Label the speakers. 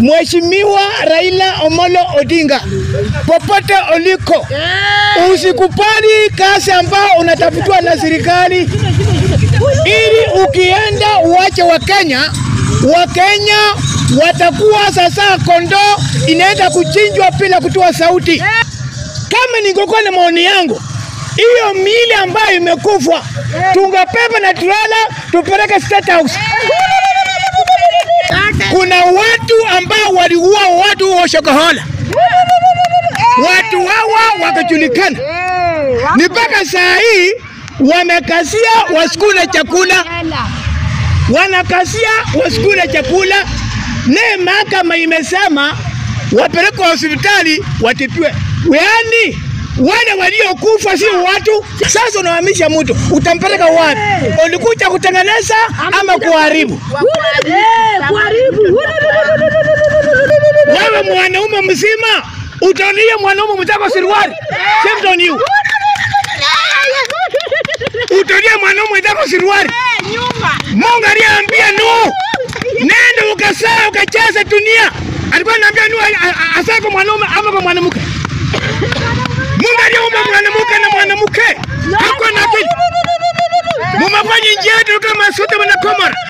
Speaker 1: Mheshimiwa Raila Omolo Odinga, popote uliko, usikubali kazi ambao unatafutiwa na serikali, ili ukienda uache Wakenya. Wakenya watakuwa sasa kondoo inaenda kuchinjwa bila kutoa sauti. Kama ningekuwa na maoni yangu, hiyo mili ambayo imekufa tungepepa na trela tupeleke State House. Kuna watu ambao waliua watu wa Shakahola, watu hawa wakajulikana, ni mpaka saa hii wamekasia wasikule chakula, wanakasia wasikule chakula. Ne mahakama imesema wapelekwe hospitali watibiwe, yaani wale waliokufa si watu. Sasa unahamisha mtu, utampeleka wapi? Ulikuja kutengeneza ama kuharibu? Wewe mwanaume mzima utaonia mwanaume mwenzako suruali, shame on you. Utaonia mwanaume mwenzako suruali. Mungu aliambia Nuhu, nenda ukasaa ukacheze dunia. Alikuwa anaambia Nuhu asaa kwa mwanaume ama kwa mwanamke?